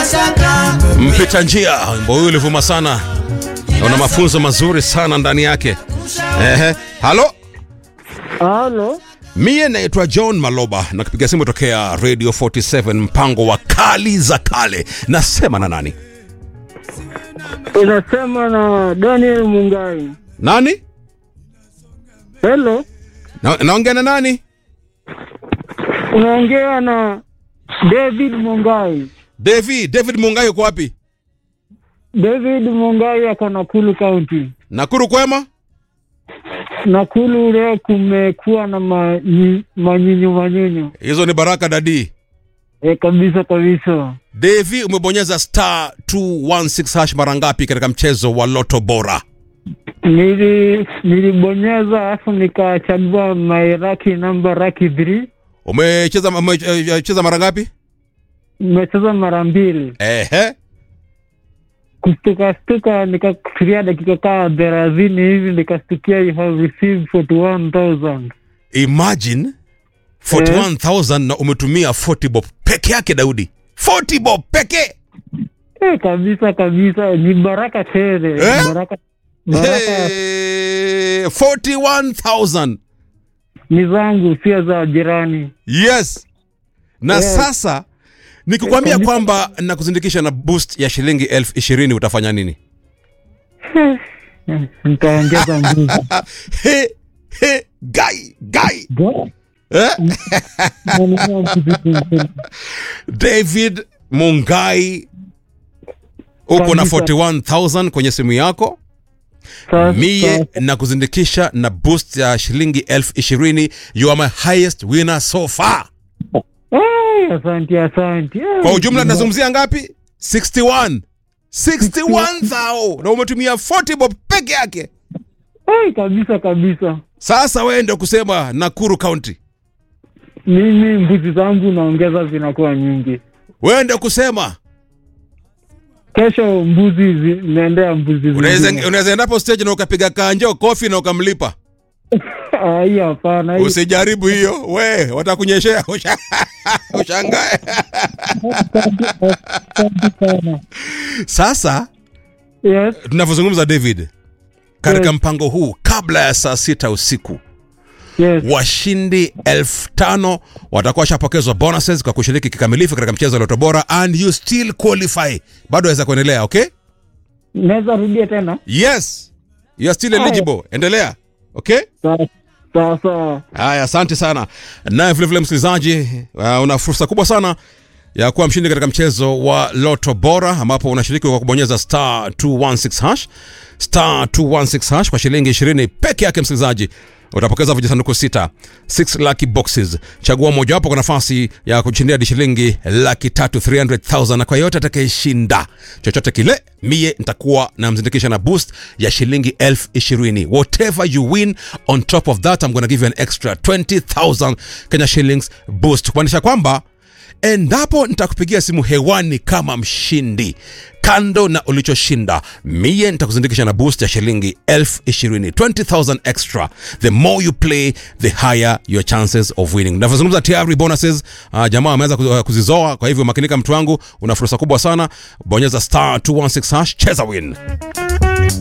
mpita njia. Wimbo huu ulivuma sana, una mafunzo mazuri sana ndani yake. Ehe, halo, Halo, mie naitwa John Maloba na kupiga simu tokea Radio 47 mpango wa kali za kale. Nasema na nani? unasema na Daniel Mungai. Nani? Hello, Na, naongea na nani? unaongea na David Mungai. David, David Mungai yuko wapi? David Mungai ako Nakuru County. Nakuru kwema? Nakuru leo kumekuwa na manyi- manyinyu manyinyu Hizo ni baraka dadi. e, kabisa kabisa. Devi, umebonyeza star 216 hash mara ngapi katika mchezo wa Loto Bora? Nili nilibonyeza alafu nikachagua my lucky number lucky 3 Umecheza umecheza mara ngapi? nimecheza mara mbili Ehe. kustuka stuka nikafikiria dakika kaa thelathini hivi nikastukia you have received 41000 Imagine 41,000 na umetumia 40 bob peke yake Daudi. 40 bob peke. Eh, kabisa kabisa ni baraka tele Eh? baraka baraka Hey, 41,000. ni zangu sio za jirani Yes. Na Yes. sasa nikikwambia Kabisa. kwamba nakuzindikisha na boost ya shilingi elfu ishirini utafanya nini? Eh, nitaongeza mbuzi he, he, gai, gai. Go. Eh? Nanunua mbuzi zingine. David Mungai uko na Kabisa. 41000 kwenye simu yako Sasa- mie sasa- na kuzindikisha na boost ya shilingi elfu ishirini you are my highest winner so far Eh, asante asante Eh, kwa ujumla nazungumzia ngapi 61 61000 na umetumia 40 bob peke yake eh, kabisa kabisa sasa wewe ndio kusema nakuru county mimi mbuzi zangu naongeza zinakuwa nyingi wewe ndio kusema kesho mbuzi zi- naendea mbuzi unaweza zingine. unaweza endapo stage na ukapiga kanjo kofi na ukamlipa Ah, hiyo hapana hiyo- usijaribu hiyo we watakunyeshea usha- ushangae asante sana sasa yes tunavyozungumza david katika Yes. mpango huu kabla ya saa sita usiku yes washindi elfu tano watakuwa washapokezwa bonuses kwa kushiriki kikamilifu katika mchezo wa Loto Bora and you still qualify bado waweza kuendelea okay naweza rudia tena yes you are still eligible endelea okay Sawa, sawa sawa haya asante sana naye vilevile msikilizaji uh, una fursa kubwa sana ya kuwa mshindi katika mchezo wa loto bora ambapo unashiriki kwa kubonyeza star 216 hash star 216 hash kwa shilingi 20 peke yake msikilizaji utapokeza vijisanduku sita 6 lucky boxes chagua mojawapo kwa nafasi ya kushindia hadi shilingi laki tatu 300000 na kwa yote atakayeshinda chochote kile mie nitakuwa namzindikisha na boost ya shilingi elfu ishirini whatever you win on top of that I'm gonna give you an extra 20000 kenya shillings boost kumaanisha kwamba endapo nitakupigia simu hewani kama mshindi kando na ulichoshinda mie nitakuzindikisha na boost ya shilingi elfu ishirini 20000 extra the more you play the higher your chances of winning navyozungumza tayari bonuses uh, jamaa wameanza ku- uh, kuzizoa kwa hivyo makinika mtu wangu una fursa kubwa sana bonyeza star 216 hash cheza win